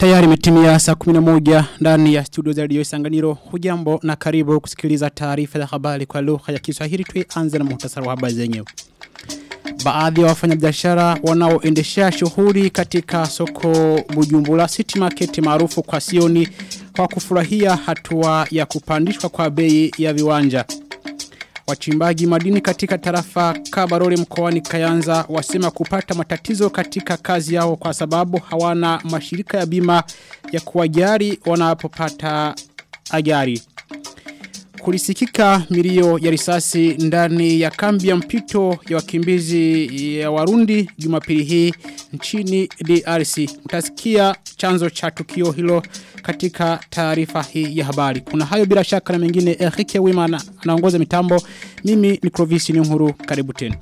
Tayari imetimia saa 11 ndani ya studio za Radio Isanganiro. Hujambo na karibu kusikiliza taarifa za habari kwa lugha ya Kiswahili. Tuanze na muhtasari wa habari zenyewe. Baadhi ya wafanyabiashara wanaoendesha shughuli katika soko Bujumbura City Market maarufu kwa Sioni kwa kufurahia hatua ya kupandishwa kwa bei ya viwanja. Wachimbaji madini katika tarafa Kabarore mkoani Kayanza wasema kupata matatizo katika kazi yao kwa sababu hawana mashirika ya bima ya kuwajari wanapopata ajari. Kulisikika milio ya risasi ndani ya kambi ya mpito ya wakimbizi ya Warundi Jumapili hii nchini DRC. Mtasikia chanzo cha tukio hilo katika taarifa hii ya habari. Kuna hayo bila shaka na mengine Enrique Wimana anaongoza mitambo. Mimi ni Clovis Nyuhuru karibu tena.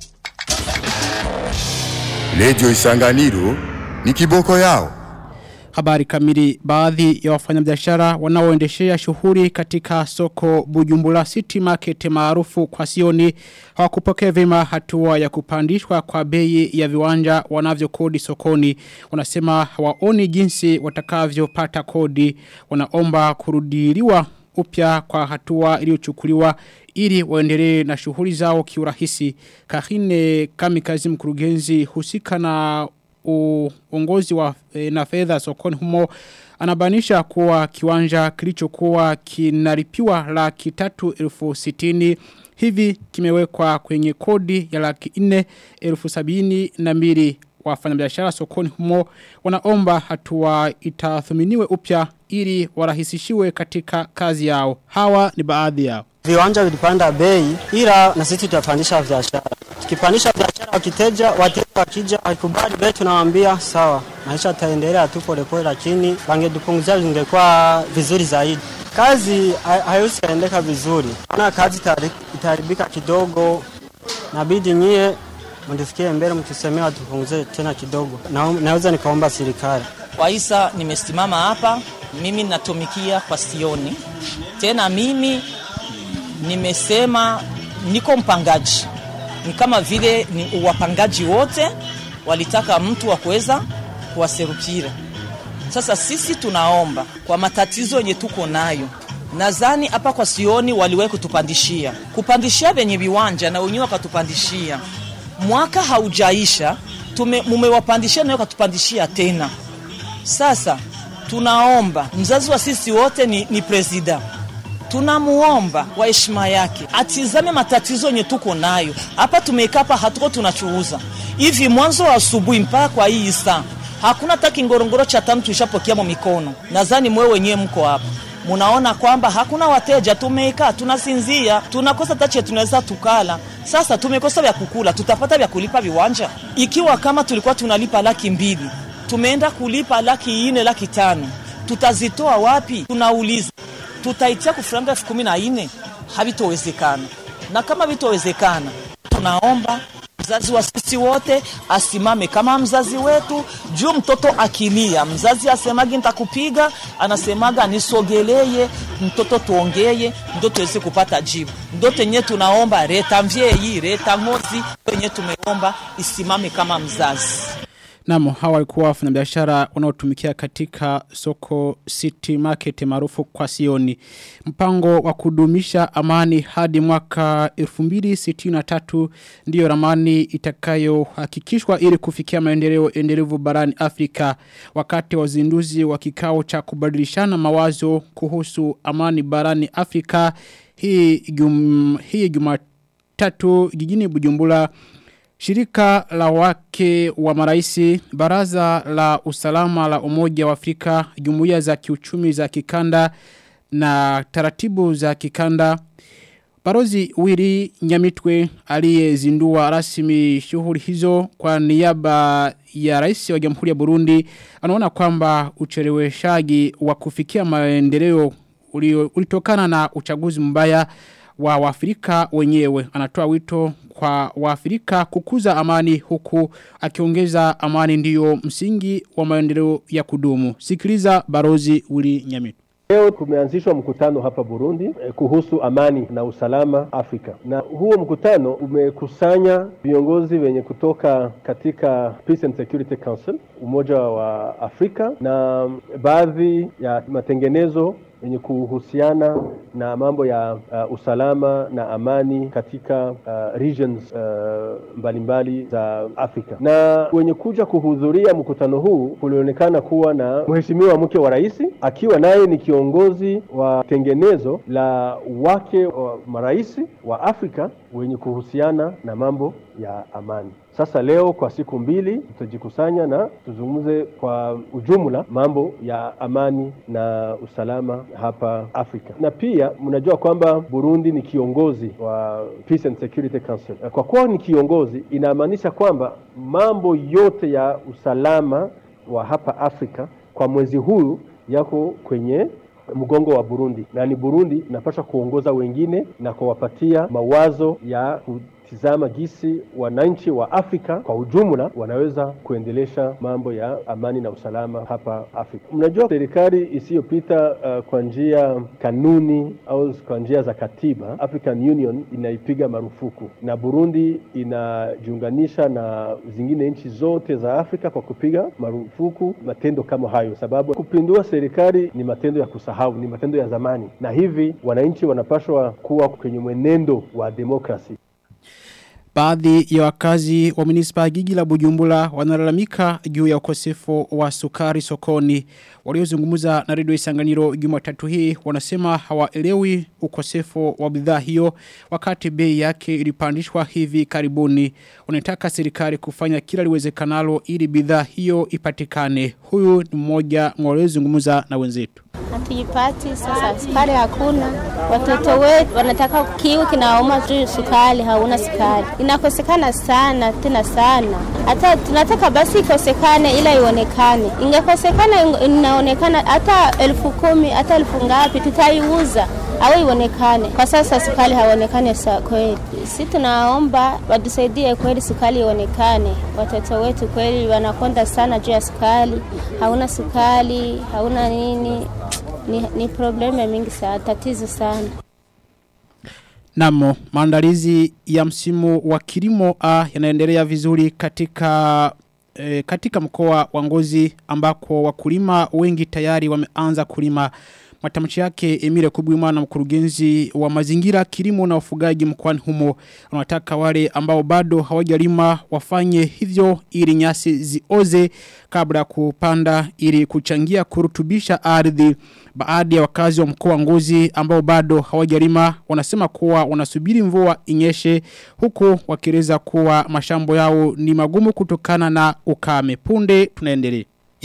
Radio Isanganiro ni kiboko yao. Habari kamili baadhi ya wafanyabiashara wanaoendeshea shughuli katika soko Bujumbura City Market maarufu kwa Sioni hawakupokea vema hatua ya kupandishwa kwa bei ya viwanja wanavyokodi sokoni. Wanasema hawaoni jinsi watakavyopata kodi. Wanaomba kurudiliwa upya kwa hatua iliyochukuliwa ili waendelee na shughuli zao kiurahisi. Kahine Kamikazi mkurugenzi husika na uongozi wa e, na fedha sokoni humo anabanisha kuwa kiwanja kilichokuwa kinaripiwa laki tatu elfu sitini hivi kimewekwa kwenye kodi ya laki nne elfu sabini na mbili wafanyabiashara sokoni humo wanaomba hatua itathuminiwe upya ili warahisishiwe katika kazi yao hawa ni baadhi yao Viwanja vilipanda bei ila na sisi tutapandisha biashara. Tukipandisha biashara wakiteja, wateja wakija wakikubali bei tunawaambia sawa. Maisha taendelea tu polepole lakini wangedupunguzia vingekuwa vizuri zaidi. Kazi haiwezi kaendeka vizuri. Na kazi itaharibika kidogo. Nabidi nyie mndisikie mbele mtusemea watupunguze tena kidogo. Na, naweza nikaomba serikali. Waisa nimesimama hapa mimi natumikia kwa Sioni. Tena mimi nimesema niko mpangaji ni kama vile ni wapangaji wote walitaka mtu wa kuweza kuwaserukira sasa sisi tunaomba kwa matatizo yenye tuko nayo nadhani hapa kwa sioni waliwahi kutupandishia kupandishia venye viwanja na wenyewe wakatupandishia mwaka haujaisha tume, mumewapandishia nayo katupandishia tena sasa tunaomba mzazi wa sisi wote ni, ni presida tunamuomba kwa heshima yake atizame matatizo yenye tuko nayo hapa. Tumekaa hapa hatuko tunachuuza hivi mwanzo wa asubuhi mpaka kwa hii saa hakuna hata kingorongoro cha tano tuishapokea mo mikono. Nadhani mwe wenyewe mko hapa munaona kwamba hakuna wateja, tumekaa tunasinzia, tunakosa tache tunaweza tukala. Sasa tumekosa vya kukula, tutapata vya kulipa viwanja? Ikiwa kama tulikuwa tunalipa laki mbili tumeenda kulipa laki ine, laki tano, tutazitoa wapi? Tunauliza tutaitia kufuranga elfu kumi na nne havitowezekana na kama vitowezekana tunaomba mzazi wa sisi wote asimame kama mzazi wetu juu mtoto akilia mzazi asemagi nitakupiga anasemaga nisogeleye mtoto tuongeye ndo tuweze kupata jibu ndo tenye tunaomba reta mvyeyi reta ngozi tenye tumeomba isimame kama mzazi Namo hawa walikuwa wafanyabiashara wanaotumikia katika soko City Market maarufu kwa Sioni. Mpango wa kudumisha amani hadi mwaka 2063 ndiyo ramani itakayohakikishwa ili kufikia maendeleo endelevu barani Afrika wakati wa uzinduzi wa kikao cha kubadilishana mawazo kuhusu amani barani Afrika hii jum, hii Jumatatu jijini Bujumbura Shirika la wake wa maraisi, baraza la usalama la umoja wa Afrika, jumuiya za kiuchumi za kikanda na taratibu za kikanda. Barozi Wiri Nyamitwe aliyezindua rasmi shughuli hizo kwa niaba ya rais wa Jamhuri ya Burundi anaona kwamba ucheleweshaji wa kufikia maendeleo ulitokana na uchaguzi mbaya wa Waafrika wenyewe. Anatoa wito kwa Waafrika kukuza amani huku akiongeza amani ndiyo msingi wa maendeleo ya kudumu. Sikiliza Barozi Uli Nyamitu. Leo kumeanzishwa mkutano hapa Burundi eh, kuhusu amani na usalama Afrika, na huo mkutano umekusanya viongozi wenye kutoka katika Peace and Security Council Umoja wa Afrika na baadhi ya matengenezo yenye kuhusiana na mambo ya uh, usalama na amani katika uh, regions uh, mbalimbali za Afrika. Na wenye kuja kuhudhuria mkutano huu kulionekana kuwa na mheshimiwa mke wa rais akiwa naye ni kiongozi wa tengenezo la wake wa marais wa Afrika wenye kuhusiana na mambo ya amani. Sasa leo kwa siku mbili tutajikusanya na tuzungumze kwa ujumla mambo ya amani na usalama hapa Afrika. Na pia mnajua kwamba Burundi ni kiongozi wa Peace and Security Council. Kwa kuwa ni kiongozi, inamaanisha kwamba mambo yote ya usalama wa hapa Afrika kwa mwezi huu yako kwenye mgongo wa Burundi, na ni Burundi inapaswa kuongoza wengine na kuwapatia mawazo ya kutizama gisi wananchi wa Afrika kwa ujumla wanaweza kuendelesha mambo ya amani na usalama hapa Afrika. Mnajua serikali isiyopita uh, kwa njia kanuni au kwa njia za katiba, African Union inaipiga marufuku, na Burundi inajiunganisha na zingine nchi zote za Afrika kwa kupiga marufuku matendo kama hayo, sababu kupindua serikali ni matendo ya kusahau, ni matendo ya zamani, na hivi wananchi wanapaswa kuwa kwenye mwenendo wa demokrasi. Baadhi ya wakazi wa munispa ya Gigi la Bujumbura wanalalamika juu ya ukosefu wa sukari sokoni. Waliozungumza na redio Isanganiro Jumatatu hii wanasema hawaelewi ukosefu wa bidhaa hiyo wakati bei yake ilipandishwa hivi karibuni. Wanataka serikali kufanya kila liwezekanalo ili bidhaa hiyo ipatikane. Huyu ni mmoja waliozungumza na wenzetu. Hatuipati sasa, sukari hakuna. Watoto wetu wanataka kiu kinauma juu sukari, hauna sukari. Inakosekana sana tena sana, hata tunataka basi ikosekane, ila ionekane. Ingekosekana inaonekana hata elfu kumi hata elfu ngapi, tutaiuza au ionekane. Kwa sasa sukari haonekane sa kweli. Si tunaomba watusaidie kweli, sukari ionekane. Watoto wetu kweli wanakonda sana juu ya sukari, hauna sukari, hauna nini ni, ni probleme mingi sana, tatizo sana. Namo, maandalizi ya msimu wa kilimo A yanaendelea vizuri katika e, katika mkoa wa Ngozi ambako wakulima wengi tayari wameanza kulima Matamshi yake Emile Kubwimana mkurugenzi wa mazingira kilimo na ufugaji mkoani humo anataka wale ambao bado hawajalima wafanye hivyo ili nyasi zioze kabla kupanda ili kuchangia kurutubisha ardhi baadhi ya wakazi wa mkoa Ngozi ambao bado hawajalima wanasema kuwa wanasubiri mvua inyeshe huku wakieleza kuwa mashambo yao ni magumu kutokana na ukame punde tunaendelea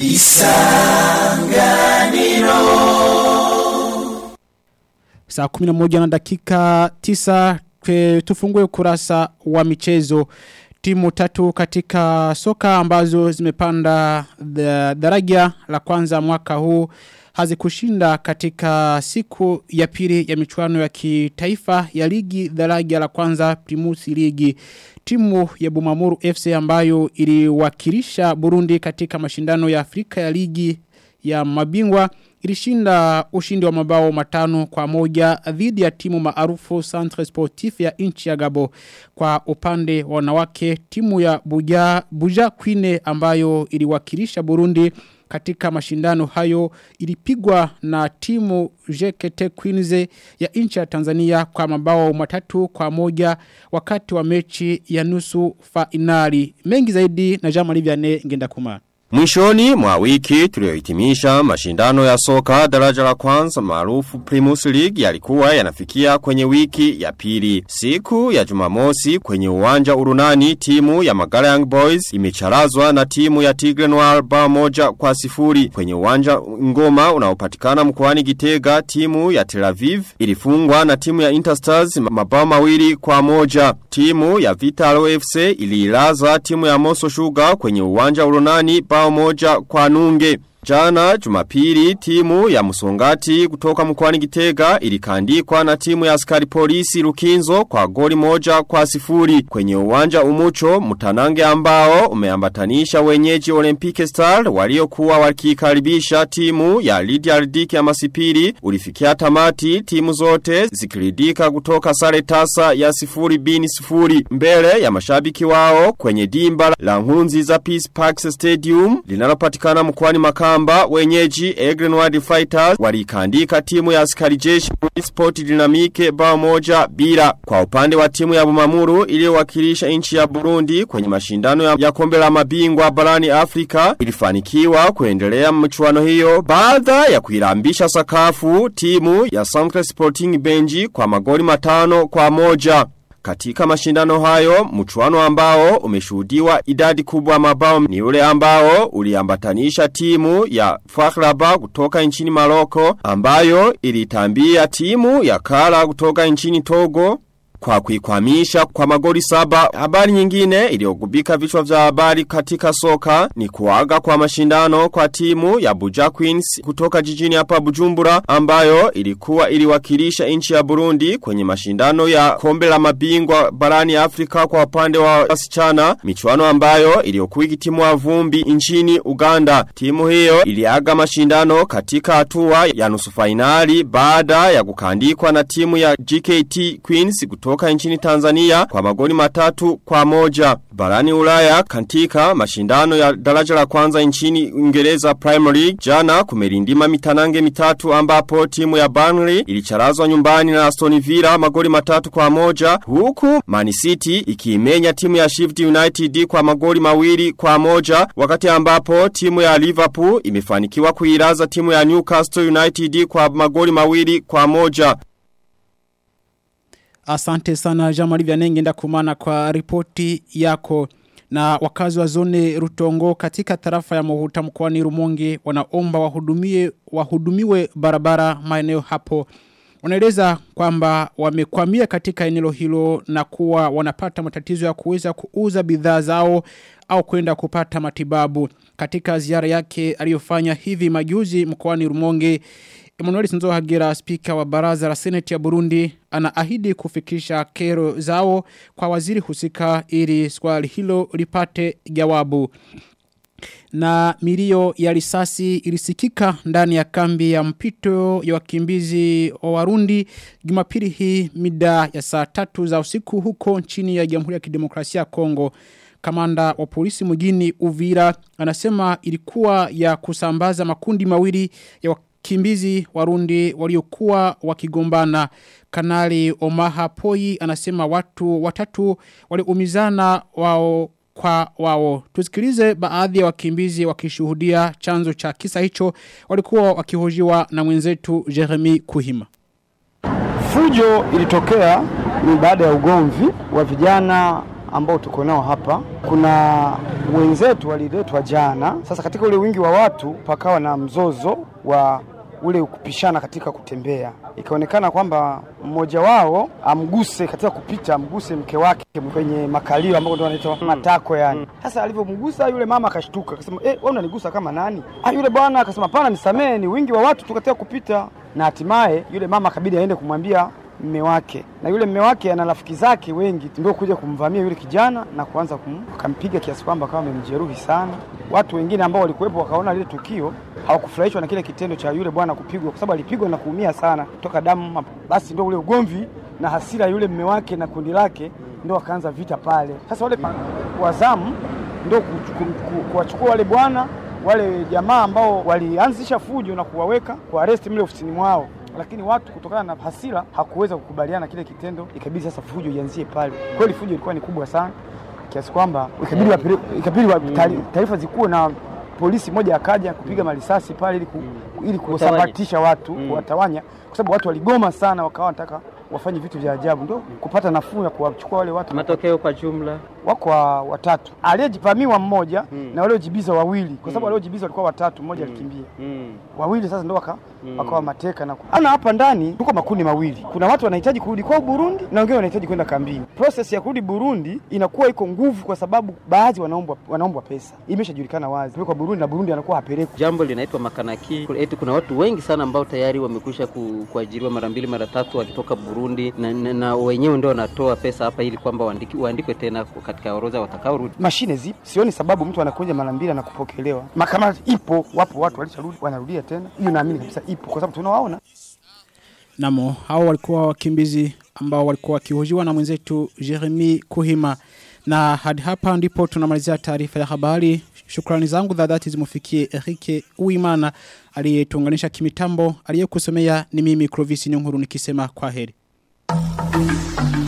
Saa kuminamoja na dakika tisa kwe, tufungue kurasa wa michezo timu tatu katika soka ambazo zimepanda daraja la kwanza mwaka huu hazikushinda katika siku ya pili ya michuano ya kitaifa ya ligi daraja la kwanza Primus ligi timu ya Bumamuru FC ambayo iliwakilisha Burundi katika mashindano ya Afrika ya ligi ya mabingwa ilishinda ushindi wa mabao matano kwa moja dhidi ya timu maarufu Centre Sportif ya nchi ya Gabo kwa upande wa wanawake timu ya Buja Buja Queen ambayo iliwakilisha Burundi katika mashindano hayo ilipigwa na timu JKT Queens ya nchi ya Tanzania kwa mabao matatu kwa moja wakati wa mechi ya nusu fainali mengi zaidi na Jean Marie Vianney ngenda kumana Mwishoni mwa wiki tuliohitimisha mashindano ya soka daraja la kwanza maarufu Primus League yalikuwa yanafikia kwenye wiki ya pili. Siku ya Jumamosi kwenye uwanja Urunani timu ya Magala Young Boys imecharazwa na timu ya Tigre Noir bao moja kwa sifuri. Kwenye uwanja Ngoma unaopatikana mkoani Gitega timu ya Tel Aviv ilifungwa na timu ya Interstars mabao mawili kwa moja. Timu ya Vitalo FC iliilaza timu ya Moso Sugar kwenye uwanja Urunani bao moja kwa nunge. Jana Jumapili timu ya Musongati kutoka mkoani Gitega ilikandikwa na timu ya askari polisi Rukinzo kwa goli moja kwa sifuri kwenye uwanja umucho mtanange ambao umeambatanisha wenyeji Olympic Star waliokuwa wakikaribisha timu ya Lydia Ridiki ya Masipiri ulifikia tamati timu zote zikiridika kutoka sare tasa ya sifuri bini sifuri mbele ya mashabiki wao kwenye dimba la Nkunzi za Peace Parks Stadium linalopatikana mkoani Makamba wenyeji Egrenward Fighters walikandika timu ya askari jeshi Sport Dynamique bao moja bila kwa upande wa timu ya Bumamuru iliyowakilisha nchi ya Burundi kwenye mashindano ya, ya kombe la mabingwa barani Afrika ilifanikiwa kuendelea mchuano hiyo baada ya kuilambisha sakafu timu ya Centre Sporting Benji kwa magoli matano kwa moja. Katika mashindano hayo, mchuano ambao umeshuhudiwa idadi kubwa mabao ni ule ambao uliambatanisha timu ya Fakhraba kutoka nchini Maroko ambayo ilitambia timu ya Kala kutoka nchini Togo kwa kuikwamisha kwa magoli saba. Habari nyingine iliyogubika vichwa vya habari katika soka ni kuaga kwa mashindano kwa timu ya Buja Queens kutoka jijini hapa Bujumbura ambayo ilikuwa iliwakilisha nchi ya Burundi kwenye mashindano ya kombe la mabingwa barani Afrika kwa upande wa wasichana, michuano ambayo iliyokuwa ikitimua vumbi nchini Uganda. Timu hiyo iliaga mashindano katika hatua ya nusu fainali baada ya kukandikwa na timu ya GKT Queens kutoka nchini Tanzania kwa magoli matatu kwa moja. Barani ulaya katika mashindano ya daraja la kwanza nchini Uingereza Premier League jana kumerindima mitanange mitatu ambapo timu ya Burnley ilicharazwa nyumbani na Aston Villa magoli matatu kwa moja huku Man City ikiimenya timu ya Shift United kwa magoli mawili kwa moja wakati ambapo timu ya Liverpool imefanikiwa kuiraza timu ya Newcastle United kwa magoli mawili kwa moja. Asante sana Jamali Vyanenge ndakumana kwa ripoti yako na wakazi wa zone Rutongo katika tarafa ya Mohuta mkoani Rumonge wanaomba wahudumie wahudumiwe barabara maeneo hapo. Wanaeleza kwamba wamekwamia katika eneo hilo na kuwa wanapata matatizo ya kuweza kuuza bidhaa zao au kwenda kupata matibabu. Katika ziara yake aliyofanya hivi majuzi mkoani Rumonge Emmanuel Sinzohagira spika wa baraza la seneti ya Burundi anaahidi kufikisha kero zao kwa waziri husika ili swali hilo lipate jawabu. Na milio ya risasi ilisikika ndani ya kambi ya mpito ya wakimbizi wa Warundi Jumapili hii mida ya saa tatu za usiku huko nchini ya Jamhuri ya Kidemokrasia ya Kongo. Kamanda wa polisi mjini Uvira anasema ilikuwa ya kusambaza makundi mawili ya wakimbizi warundi waliokuwa wakigombana. Kanali Omaha Poi anasema watu watatu waliumizana wao kwa wao. Tusikilize baadhi ya wakimbizi wakishuhudia chanzo cha kisa hicho walikuwa wakihojiwa na mwenzetu Jeremy Kuhima. Fujo ilitokea ni baada ya ugomvi wa vijana ambao tuko nao hapa. Kuna wenzetu waliletwa jana. Sasa katika ule wingi wa watu pakawa na mzozo wa ule kupishana katika kutembea. Ikaonekana kwamba mmoja wao amguse katika kupita, amguse mke wake kwenye makalio ambao ndio wanaitwa matako yani. Sasa alivyomgusa yule mama akashtuka, akasema eh, wewe unanigusa kama nani? Ah, yule bwana akasema hapana, nisamee, ni wingi wa watu tu katika kupita. Na hatimaye yule mama akabidi aende kumwambia mme wake na yule mme wake ana rafiki zake wengi ndio kuja kumvamia yule kijana na kuanza kum, akampiga kiasi kwamba akawa amemjeruhi sana. Watu wengine ambao walikuwepo wakaona lile tukio hawakufurahishwa na kile kitendo cha yule bwana kupigwa, kwa sababu alipigwa na kuumia sana toka damu. Basi ndio ule ugomvi na hasira yule mme wake na kundi lake ndio wakaanza vita pale. Sasa wale wazamu ndio kuwachukua wale bwana wale jamaa ambao walianzisha fujo na kuwaweka kwa arrest mle ofisini mwao lakini watu kutokana na hasira hakuweza kukubaliana kile kitendo, ikabidi sasa fujo ianzie pale. Kweli fujo ilikuwa ni kubwa sana kiasi kwamba ikabidi ikabidi taarifa zikuwe na polisi moja akaja kupiga marisasi pale ili ku, ili kusambatisha watu kuwatawanya, kwa sababu watu waligoma sana, wakawa wanataka wafanye vitu vya ajabu, ndio kupata nafuu ya kuwachukua wale watu. Matokeo kwa jumla wako wa- watatu, aliyevamiwa mmoja na waliojibiza wawili, kwa sababu waliojibiza walikuwa watatu, mmoja alikimbia mm. wawili sasa ndo waka wakawa mateka na ana hapa ndani tuko makundi mawili. Kuna watu wanahitaji kurudi kwao Burundi na wengine wanahitaji kwenda kambini. Process ya kurudi Burundi inakuwa iko nguvu, kwa sababu baadhi wanaombwa wanaombwa pesa, imeshajulikana wazi kwa Burundi na Burundi anakuwa hapelekwi. Jambo linaitwa makanaki. Eti kuna watu wengi sana ambao tayari wamekwisha ku, kuajiriwa mara mbili mara tatu wakitoka Burundi na, na, na wenyewe ndio wanatoa pesa hapa ili kwamba waandiki- waandikwe tena katika orodha watakaorudi. Mashine zipo, sioni sababu mtu anakuja mara mbili na kupokelewa. Makamati ipo, wapo watu walisharudi wanarudia tena, hiyo naamini kabisa ipo, kwa sababu tunawaona Namo, hao walikuwa wakimbizi ambao walikuwa wakihojiwa na mwenzetu Jeremy Kuhima. Na hadi hapa ndipo tunamalizia taarifa ya habari. Shukrani zangu za dhati zimufikie Erike Uimana aliyetuunganisha kimitambo, aliyekusomea ni mimi Clovis Nyonguru nikisema kwa heri.